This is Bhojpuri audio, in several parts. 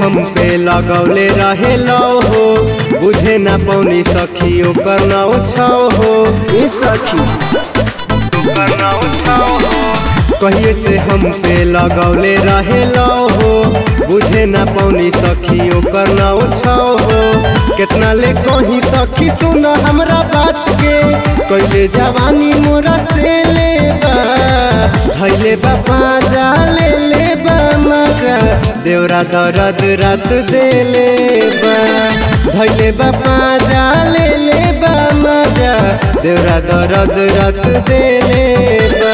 हम पे लगौले रहे लो हो बुझे ना पौनी सखी ओकर नाव छाओ हो ए सखी कहिए से हम पे लगौले रहे लो हो बुझे ना पौनी सखी ओकर नाव छाओ हो कितना ले कहीं सखी सुन हमरा बात के कैले जवानी मोरा से ले बा धैले बापा जा ले ले बा मजा देवरा दर्द रात देले बा धैले बापा जा ले ले बा मजा देवरा दर्द रात देले बा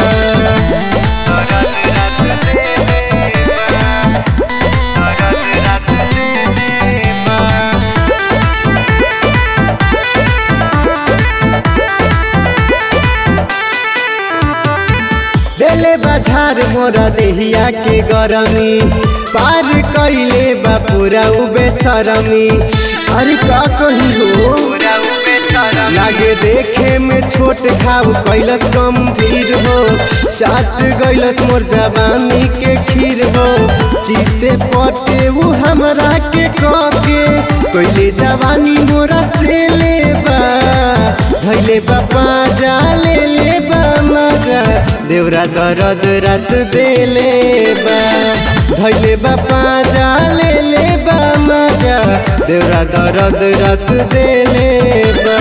देले बाजार मोरा देहिया के गरमी पार कैले बा पूरा उबे सरमी अरे का कही हो लागे देखे में छोट खाव कैलस गंभीर हो चाट गैलस मोर जवानी के खीर हो जीते पटे वो हमरा के कके कैले जवानी मोरा से ले बा धैले बापा जा ले ले बा मजा देवरा दर्द रात देले बा धैले बापा जा ले ले बा मजा देवरा दर्द रात देले बा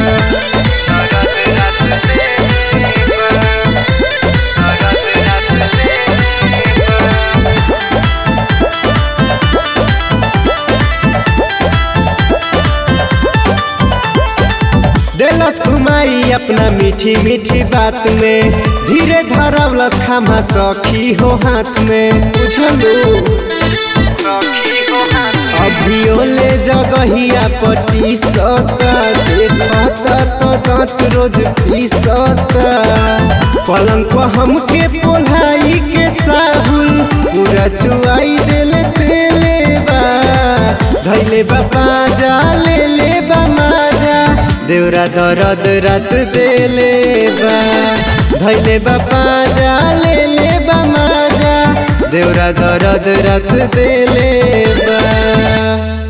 देलस घुमाई अपना मीठी मीठी बात में धीरे धरवलस खामा सखी हो हाथ में बुझलो अभियो ले जगहिया पटी सता देखता तो दांत रोज पीसता पलंग पर हमके पोलाई के साबुन पूरा चुआई देले तेले बा धैले बापा जा ले ले बा माजा देवरा दर्द रात देले बा धैले बापा जा ले ले बा माजा देवरा दर्द रात देले बा